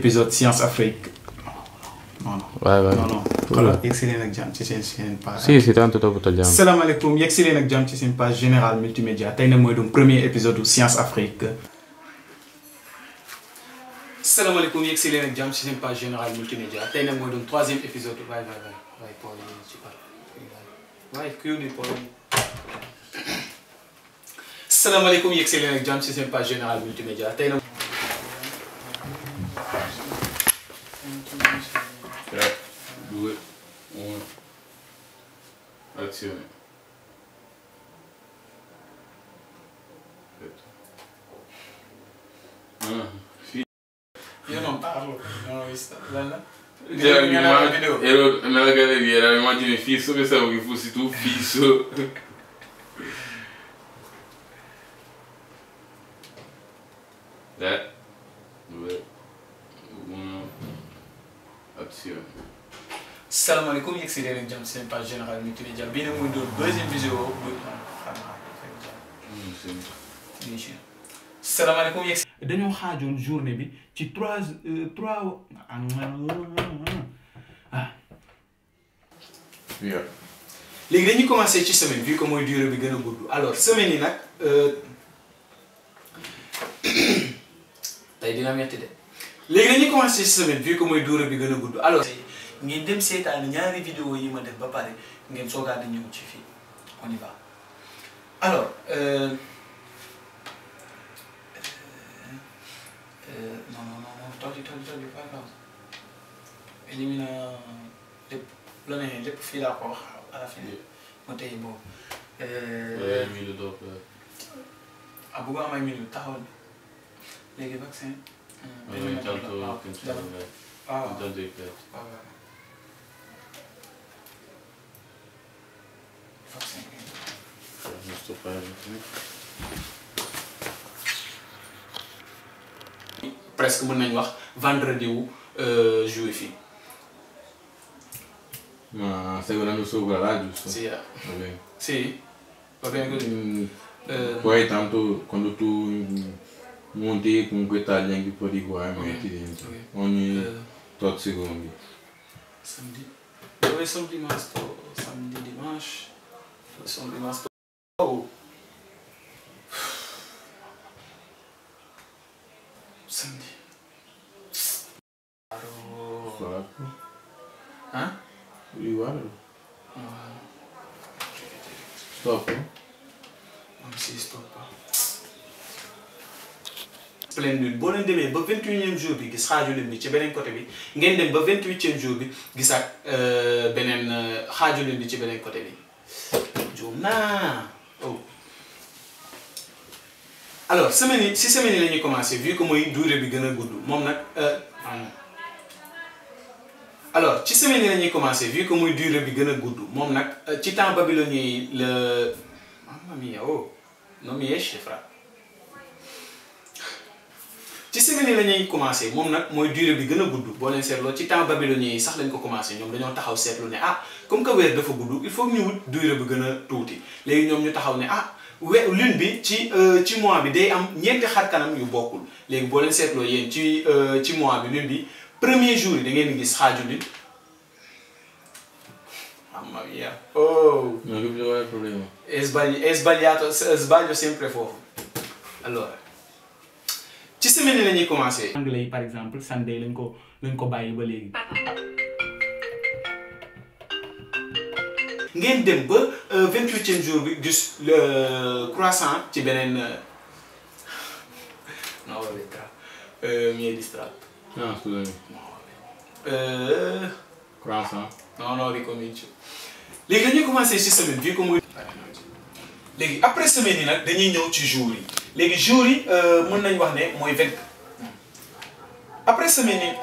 épisode Science Afrique non non waay waay non non xoolal yegg si leen ak jàmm ci seen seen page si si tant toppatoo jàmm salaamaaleykum yegg si leen ak jàmm ci seen page générale multimédia tey nag mooy doon premier épisode u Science Afrique salaamaaleykum yegg si leen ak jàmm ci seen page générale multimédia tey nag mooy doon troisième épisode waay waay waay waay Paul yi ci par waay kuy di Paul salaamaaleykum yegg si leen ak jàmm ci seen page générale multimédia tey nag Ouais, due, uno. Azione. Aspetta. Ah, sì. Io non parlo, non ho visto. Bella? Cioè, Mi mi hanno immag- video. ero nella galleria, era l'immagine fisso, pensavo che fossi tu fisso. Tre, due, uno. Azione. salaamaaleykum yegg si leen ak jàmm ci seen page générale multimédia bii nag muy doon deuxième vidéo bu xam naa Mm, sì. bien sûr salaamaaleykum yegg si dañoo xaajoon journée bi ci trois euh, trois ah Via. léegi dañuy commencer ci semaine vu que mooy durée bi gën a gudd alors semaine yi nag euh, tey dina metti de léegi dañuy commencer ci semaine vu que mooy durée bi gën a gudd alors ngeen dem seetaan ñaari vidéo yi ma def ba pare ngeen soogaa di ñëw ci fii on y va alors euh, euh, non non non non tolli tolli tolli pas grave élimine lépp la ne lépp fii laa ko wax à la fin ma tey boobu Eh, mille dopo. ah bëgg am ay minutes taxawal léegi vaccin Ma intanto cancellare. waaw Intanto il pezzo. waaw vaccin Non sto facendo. presque mën nañu wax vendredi wu juillet fii Ma stai guardando sopra là, giusto? si Va bene. si va bene così Mm, Eh, Poi tanto quando tu mm, monti comunque tagli anche un po' di qua e Ok, metti dentro. ok. Ogni eh, tot secondi. samedi dove sono rimasto samedi dimanche dove sono rimasto oh samedi Aro- Quattro. eh? Riguardo. No, Stop. non si stoppa splendide boo leen demee ba vingt unième jour bi gis xaaju leen bi ci beneen côté bi ngeen dem ba vingt huitième jour bi gisaat euh, beneen euh, xaaju leen bi ci beneen côté bi juum naa oh alors semaine yi si semaine yi la ñuy commencé vu que mooy durée bi gën a gudd moom nag euh, pardon. alors ci semaine yi la ñuy commencé vu que muy durée bi gën a gudd moom nag euh, ci temps babylonien yi la mamma mia oh non mi esce fra ci semaine yi la ñuy commencé moom nag mooy durée bi gën a gudd boo leen seetloo ci temps babylonien yi sax lañ ko commencé ñoom dañoo taxaw seetlu ne ah comme que weer dafa gudd il faut que ñu wut durée bi gën a tuuti léegi ñoom ñu taxaw ne ah we lune bi ci euh, ci mois bi day am ñeenti xar kanam yu bokkul léegi boo leen seetloo yéen ci euh, ci mois bi lune bi premier jour yi da ngeen di gis xaaju lune mamma mia oh Non capisco qual è il problema. è, sbagli- è sbagliato s- sbaglio sempre foofu allora ci semaine yi la ñuy commencé anglais yi par exemple Sunday lañ ko lañ ko bàyyi ba léegi ngeen dem ba vingt huitième jour bi gis le croissant ci beneen euh, no vabbè tra euh, mi hai distratto No, scusami. Euh, Croissant. non non ricomincio léegi dañuy commencé ci semaine bii ko muy léegi après semaine yi nag dañuy ñëw ci jours yi léegi jours yi euh, mën nañ wax ne mooy vingt après semaine yi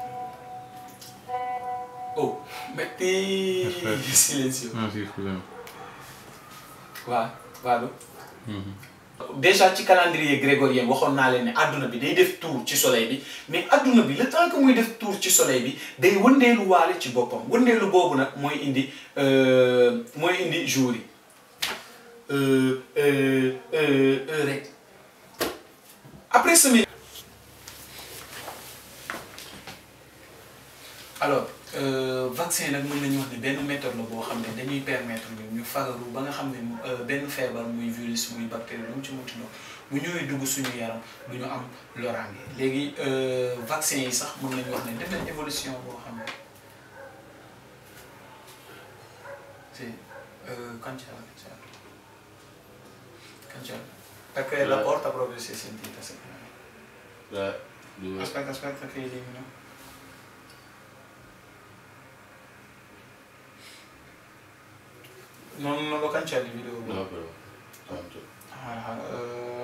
oh metti Aspetta. silenzio Ah sì, scusami. waaw vado Mhm. déjà ci calendrier grégorien waxoon naa leen ne adduna bi day def tour ci soleil bi mais adduna bi le temps que muy def tour ci soleil bi day wëndeelu waale ci boppam wëndeelu boobu nag mooy indi euh, mooy indi jour yi euh, euh, euh, euh, rek après semaine alors euh, vaccin nag mën nañu wax ne benn méthode la boo xam ne dañuy permettre ñu ñu fagaru ba nga xam ne euh, benn feebar muy virus muy bactérie lu mu ci munti doon bu ñëwee dugg suñu yaram du ñu am loraange léegi euh, vaccin yi sax mën nañu wax ne def nañ évolution boo xam ne si cancella cancella cancella perché la porta proprio si è sentita secondo me. Là, due. Aspetta, aspetta che elimino. Non, non lo cancelli il video? No, però. Tanto. Ah, eh.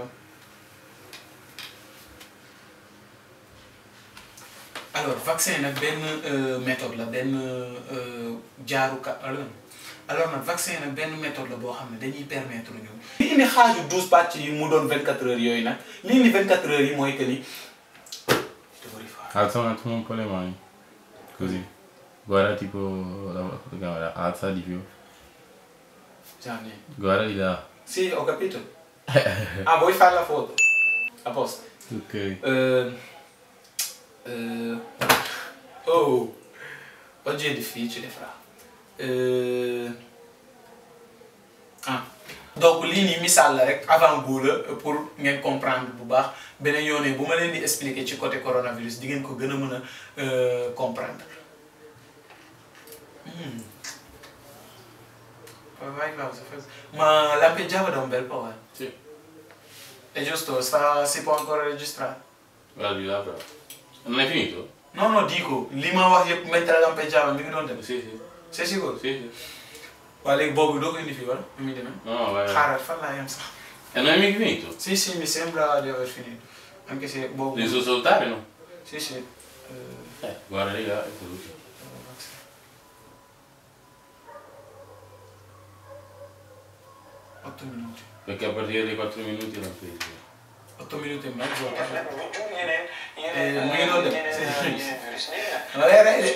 alors vaccin nag benn euh, méthode la benn euh, jaaruka alors alors nag vaccin nag benn méthode la boo xam ne dañuy permettre ñu. li indi xaaju douze pàcc yi mu doon 24 heures yooyu nag li indi 24 heures yi mooy que ni. dovrei fare. Alza un attimo un po' le mani. Così. Guarda tipo la, la camera, alza di più. Gianni. Guarda di là. Sì, ho capito. ah, vuoi fare la foto? A posto. Ok. Eh, eh, oh, oggi è difficile, fra. Eh, ah. donc lii nii misaal la rek avant goût la pour ngeen comprendre bu baax beneen yoonee bu ma leen di expliquer ci côté coronavirus di ngeen ko gën a mën a euh, comprendre. Hmm. Vai Claudio, fai- ma lampeggiava da un bel po', eh. Sì. È giusto, sta, si può ancora registrare? Guarda di là però. Non hai finito? No, no, dico, li ma wax yëpp mentre lampeggiava mi ngi doon dem. Sì, sì. C'est sûr? Sì, sì. waaye léegi boobu doo ko indi fii wala nu muy demee. No, no, vai. xaaral fan laa yem sax. E non hai mica finito? Si, si, mi sembra di aver finito. Anche se boobu. Devi solo salutare, no? Si, si. Eh, Eh, guarda di là e saluti. otto minuti. Perché a partire dai 4 minuti l'ho preso. otto minuti e mezzo. bu jur yeneen Eh, yeneen mu ngi doon dem. yeneen yeneen virus léegi nag ma lay rey de.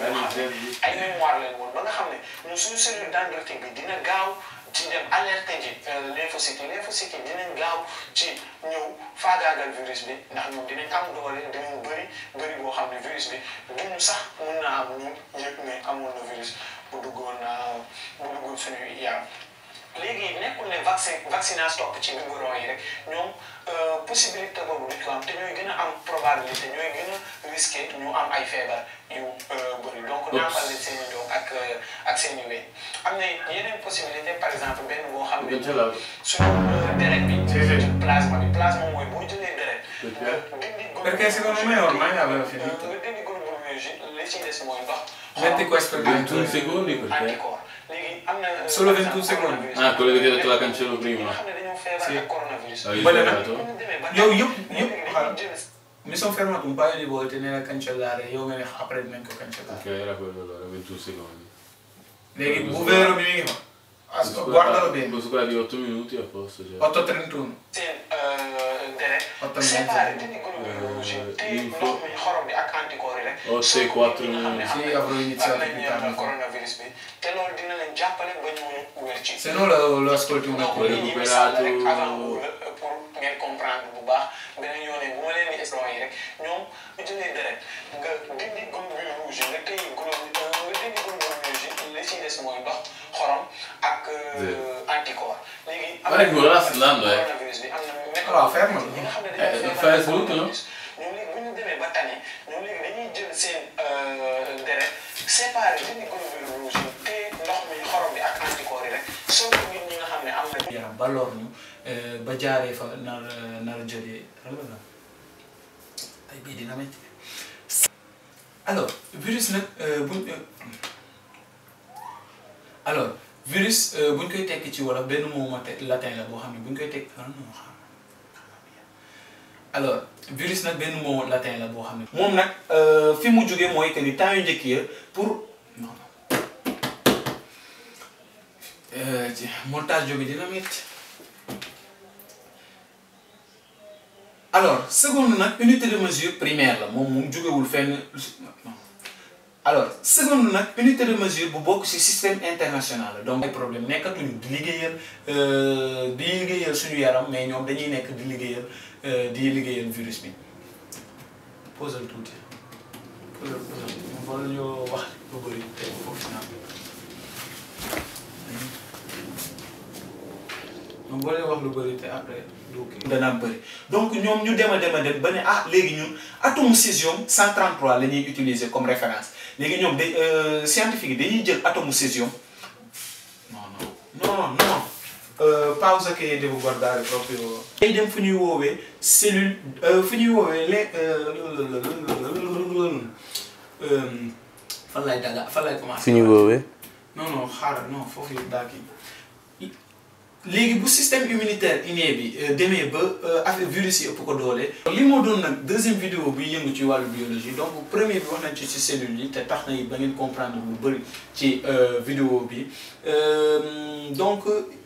ay mémoire lañ woon ba nga xam ne ñun suñu cellule dendritique bi dina gaaw ci dem alerte ji lymphocyte yi lymphocyte yi dinañ gaaw ci ñëw faagaagal virus bi ndax ñoom dinañ am doole dinañ bëri bëri boo xam ne virus bi duñu sax mun naa am ñun yëg ne amoon na virus bu duggoon bu duggoon suñu yaram léegi nekkul ne vaccin vaccinage topp ci biberon yi rek ñoom possibilité boobu duñ ko am te ñooy gën a am probabilité ñooy gën a risqué ñu am ay feebar yu bëri donc nàmpal leen seen i doom ak ak seen i wéy am na yeneen possibilité par exemple benn boo xam ne Non ce l'ho. suñu deret bi Sì, sì. plasma bi plasma mooy boo jëlee deret Perché? nga dindi Perché secondo me ormai aveva finito. nga dindi groupe biologique li ci des mooy ndox Metti questo 21 secondi perché? anticorps léegi am na Solo par 21 exemple, secondi. coronavirus. Ah, quello che ti ho detto la cancello ñi prima. nga xam ne dañoo feebar Sì. ak coronavirus. Hai Quelle- sbagliato? bu ñu demee ba yow tey, yëpp yëpp léegi xaaral. dañuy jël mi sono fermato un paio di volte nella cancellare yow nga ne après dinañ ko cancellare. Ok, era quello allora, 21 secondi. léegi bu vero bi mi ngi fa. Asco, guardalo bene. Questo qua di 8 minuti a posto. Cioè. 8.31. seen deret Otto séparé mezzo. dindi groupe biologique te il ndox faut- mi xorom bi ak anticorps yi rek. Oh, soo sei ko quattro ñi nga xam ne minuti. am Sì, nañ- avrò iniziato am nañ più tardi. coronavirus bi te loolu dina leen jàppale ba ñu wér ci. Se no lo, lo ascolti un donc attimo. lii ñuy misaal la rek avant wóor la pour ngeen comprendre bu baax beneen yoonee bu ma leen di expliquer yi rek ñoom bu jëlee deret nga dindi globule rouge nga téye globule nga dindi globule rouge li ci des mooy ndox xorom ak anticorps léegi. am Guarda che quello là sta andando, eh. coronavirus bi am na méthode Allora, fermalo. ñi nga xam ne Eh, dañoo fai feebar assoluto, no? coronavirus, ñoom léegi bu ñu demee ba tane ñoom léegi dañuy jël seen deret séparé dindi globule rouge yi téye ndox mi xorom bi ak anticorps yi rek soo ko nit ñi nga xam ne am na yaram ba lor ñu ba jaaree fa nar nar a jëlee ay bii dina metti alors virus nag buñ alors virus buñ koy tekki ci wolof benn mot mate- latin la boo xam ne buñ koy tekki ah non xam alors virus nag benn mot latin la boo xam ne. moom nag fi mu jógee mooy que ni temps yu njëkk ya pour non non Euh, ci- montage bi dina metti alors seconde nag unité de mesure primaire la moom moom jógewul fenn non. alors seconde nag unité de mesure bu bokk ci système international la donc ay problème nekkatuñu di liggéeyal euh, di liggéeyal suñu yaram mais ñoom dañuy nekk di liggéeyal euh, di liggéeyal virus bi posal tuuti moom wala ñoo wax lu bëri te foofu si naa moom boo leen wax lu bëri te après du kii danaa bëri donc ñoom ñu dem a dem a dem ba ne ah léegi ñun atome césium 133 la ñuy utiliser comme référence léegi ñoom day scientifique yi dañuy jël atome césium non non non non euh, pausa che devo guardare proprio day dem fu ñuy woowee cellule euh, fu ñuy woowee les fan lay daga fan lay commencé fi ñu woowee non non xaaral non foofu yëpp daa kii léegi bu système immunitaire inné bi demee ba affaire virus yi ëpp ko doole. li moo doon nag deuxième vidéo bi yëngu ci wàllu biologie donc premier bi wax nañ ci ci cellules yi te tax na ba ngeen comprendre lu bëri ci vidéo bi donc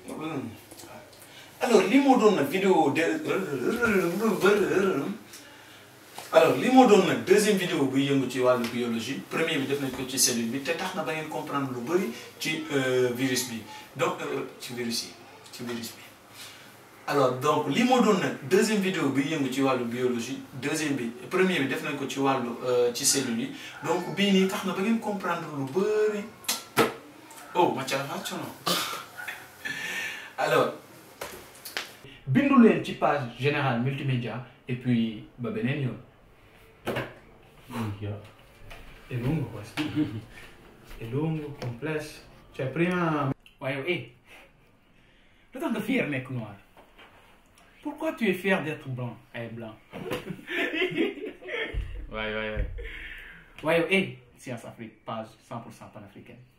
alors li moo doon nag vidéo de alors li moo doon nag deuxième vidéo buy yëngu ci wàllu biologie premier bi def nañ ko ci cellule bi te tax na ba ngeen comprendre lu bëri ci virus bi donc ci virus yi ci virus bi alors donc li moo doon nag deuxième vidéo bi yëngu ci wàllu biologie deuxième bi premier bi def nañ ko ci wàllu ci cellules yi donc bii nii tax na ba ngeen comprendre lu bëri oh ma ca faccio alors bindu leen ci page générale multimédia et puis ba beneen yoon è lungo questo è lungo complesso cioè prima waaye eh lu tax nga fier nekk noir pourquoi tu es fier d'être blanc et blanc waay waay waay waaye eh Science Afrique page 100% panafricaine